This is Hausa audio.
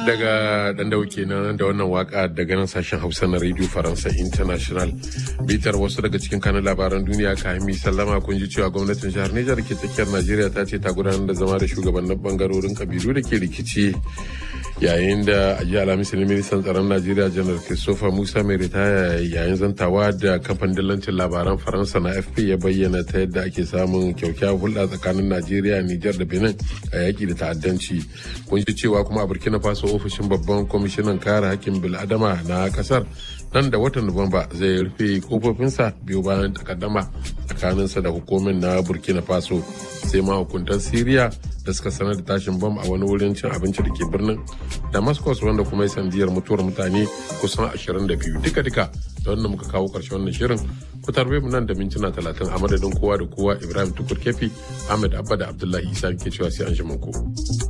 daga dan dauke nan da wannan waka daga nan sashen hausa na radio faransa international bitar wasu daga cikin kanun labaran duniya kahimi sallama kun ji cewa gwamnatin jihar nijar ke tsakiyar najeriya ta ce ta gudanar da zama da shugabannin bangarorin kabilu da ke rikici yayin da a jiya alhamis ne ministan tsaron najeriya janar christopher musa mai ritaya yayin zantawa da kamfanin dillancin labaran faransa na fp ya bayyana ta yadda ake samun kyaukyawar hulɗa tsakanin najeriya nijar da benin a yaƙi da ta'addanci kun ji cewa kuma a burkina faso ofishin babban kwamishinan kare hakkin bil'adama na kasar nan da watan nuwamba zai rufe kofofinsa biyu bayan takaddama tsakaninsa da hukumin na burkina faso sai mahukuntan siriya da suka sanar da tashin bam a wani wurin cin abinci da ke birnin damascus wanda kuma ya sandiyar mutuwar mutane kusan 22 duka-duka da wannan muka kawo karshe wannan shirin ku tarbe mu nan da mintuna 30 a madadin kowa da kowa ibrahim tukur kefi ahmed abba da abdullahi isa ke cewa sai an shi ku.